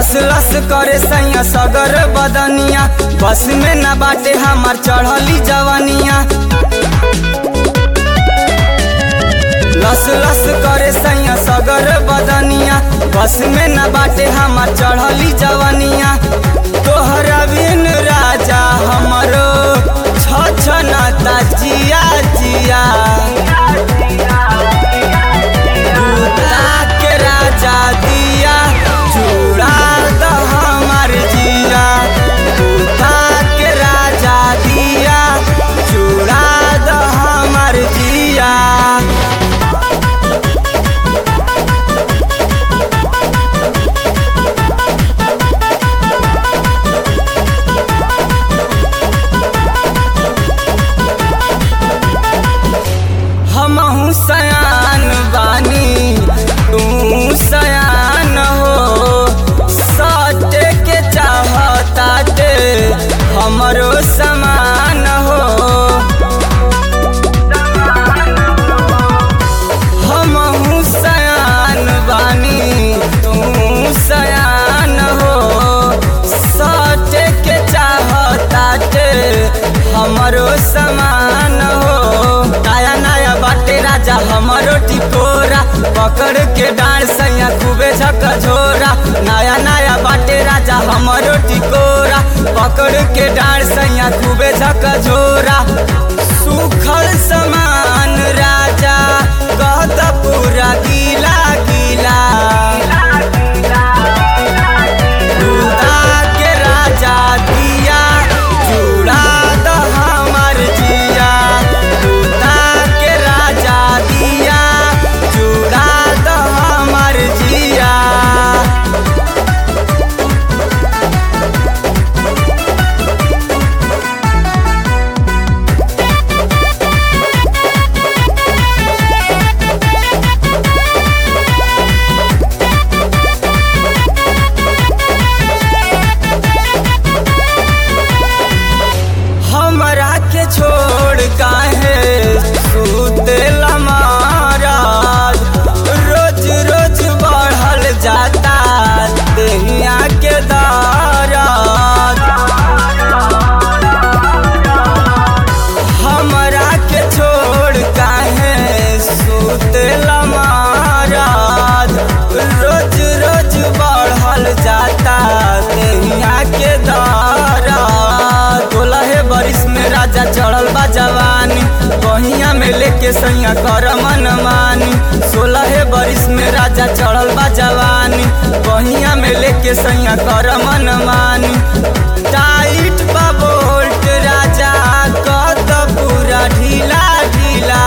लस लस करे सैया सगर बदनिया बस में न बाटे हमार चढ़ली जवानिया लस लस करे सैया सगर बदनिया बस में न बाटे हमार चढ़ली जवानिया तोहरा बिन राजा हमरो छछनाता जिया जिया दूता के राजा दिया चूड़ा द हमार जिया दूता के राजा दिया चूड़ा द हमार जिया हमहू सयान बानी तू सयान हो सटे के चाहताटे हमरो समान हो हमहू सयान बानी तू सयान हो सटे के चाहताटे हमरो समान हो नया नया बाटे राजा हमरो टिकोरा पकड़ के डांड सैया खूबे झकझोरा नया नया बाटे राजा हमरो टिकोरा पकड़ के डांड सैया खूबे झकझोरा सुखल समान राजा कहत पूरा गीला गीला दूधा के राजा दिया चूड़ा द हमर जिया दूधा के राजा दिया चूड़ा द हमर जिया हमरा के छोड़ काहे सुतेला महाराज रोज रोज बढ़ल जाता देहिया के दाराज हमरा के छोड़ काहे सुतेला महाराज रोज रोज बढ़ल जाता देहिया के दाराज तोलहे बरिस में राजा चढ़ल बा जवानी बहिया में लेके सैया कर मन मानी सोलहे बरिस में राजा चढ़ल बा जवानी बहिया में लेके सैया कर मन मानी टाइट बा बोल्ट राजा कत पूरा ढीला ढीला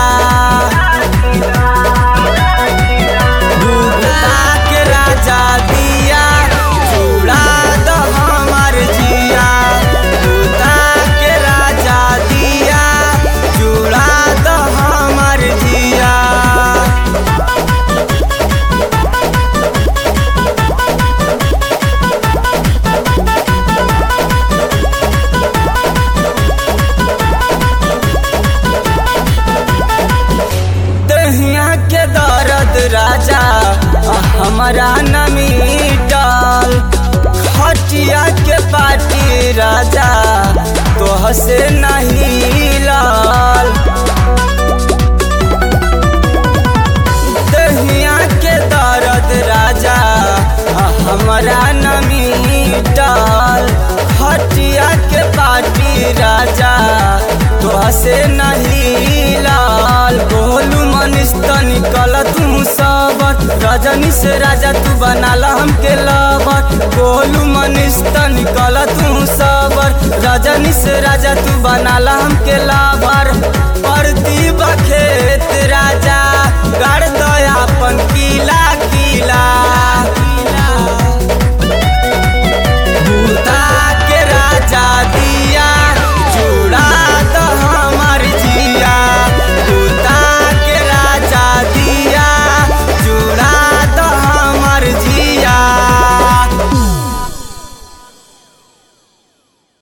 दूधा के राजा दिया चूड़ा द हमार जिया दूधा के राजा दिया चूड़ा द हमार जिया दहिया के दर्द राजा हमारा न मिटल खटिया के पाटी राजा तोह से नहीं लाल दहिया के दर्द राजा हमारा न मिटल खटिया के पाटी राजा तोह से नहीं लाल बोलू मनीष तनी कल तू सबत रजनी से राजा तू बनाला हमके लबत बोलू मनीष तनी कल तू सबर रजनी से राजा तू बनाला हमके लाभर परती बखेत राजा गा